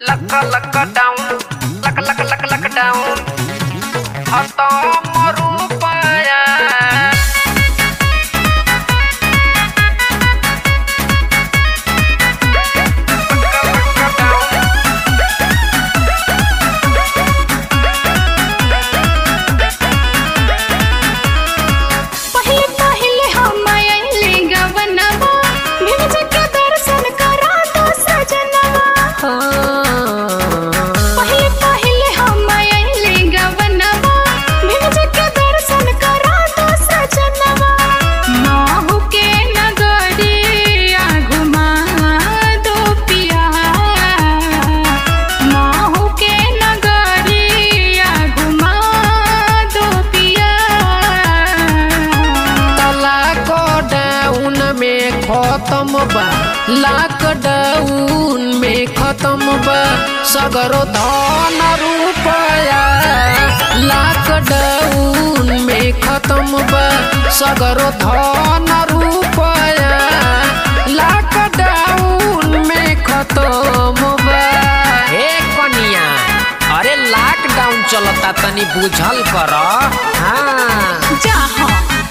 Luck lock down lock lock lock lock down खतम रुपया पहिले पहिले हम आइले गवनवा भिज के दर्शन करा दो सजनवा पहिले पहिले हम आइले गवनवा भिज के दर्शन करा दो सजनवा माहू के नगरिया घुमा दो पिया माहू के नगरिया घुमा दो पिया लॉकडाउन में खत्म बा लॉकडाउन में खत्म बा सगरो धन रुपया लॉकडाउन में खत्म बा सगरो धन रुपया लॉकडाउन में खत्म बा हे कनिया अरे लॉकडाउन चलता तनी बुझल कर हाँ जहाँ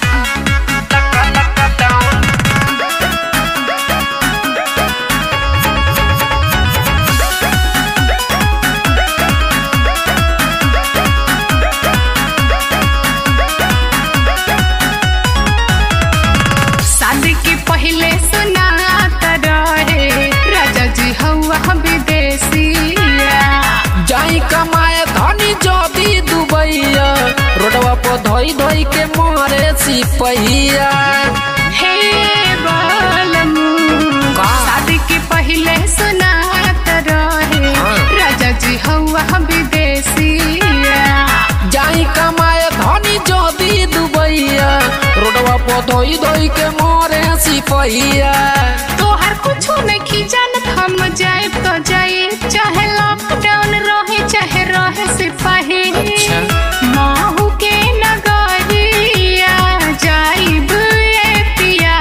शादी के पहले सुनात रहे राजा जी हवा विदेशिया जाई कमाए धनी जदी दुबैया रोडवा पर धोई धोई के मारे सिपहिया हे बालमू का? शादी के पहले सुनात रहे हाँ। राजा जी हवा विदेशिया जाई कमाए धनी जदी दुबैया रोडवा पर धोई धोई के मारे सिपहिया तोहर कुछो नहीं जानत हम जाए तो जाए चाहे लॉकडाउन रहे चाहे रहे सिपाही अच्छा। माहू के नगरिया जाइब ए पिया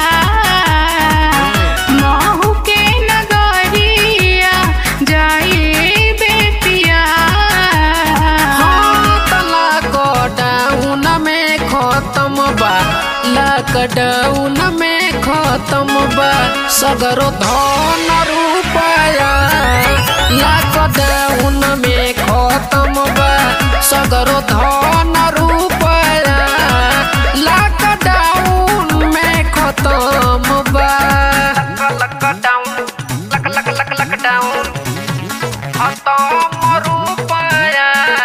माहू के नगरिया जाइब ए पिया लॉकडाउन में खत्म बा लॉकडाउन में खत्म बा सगरो धन रुपया लॉकडाउन में खत्म बा सगरो धन रुपया लॉकडाउन में खत्म बा lockdown lock lock lock lockdown खत्म रुपया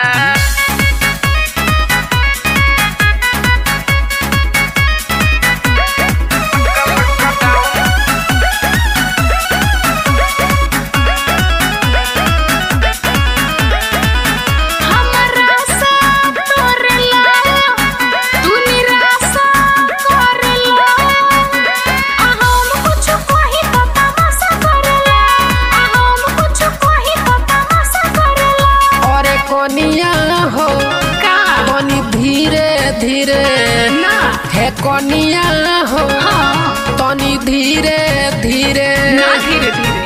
हमरा सा तोरला तू निराशा करला आ हम कुछ कही तो तमाशा करला आ हम कुछ कही तो तमाशा करला अरे कोनिया हो का कोनी धीरे धीरे ना हे कोनिया हो हाँ तनी धीरे धीरे ना धीरे धीरे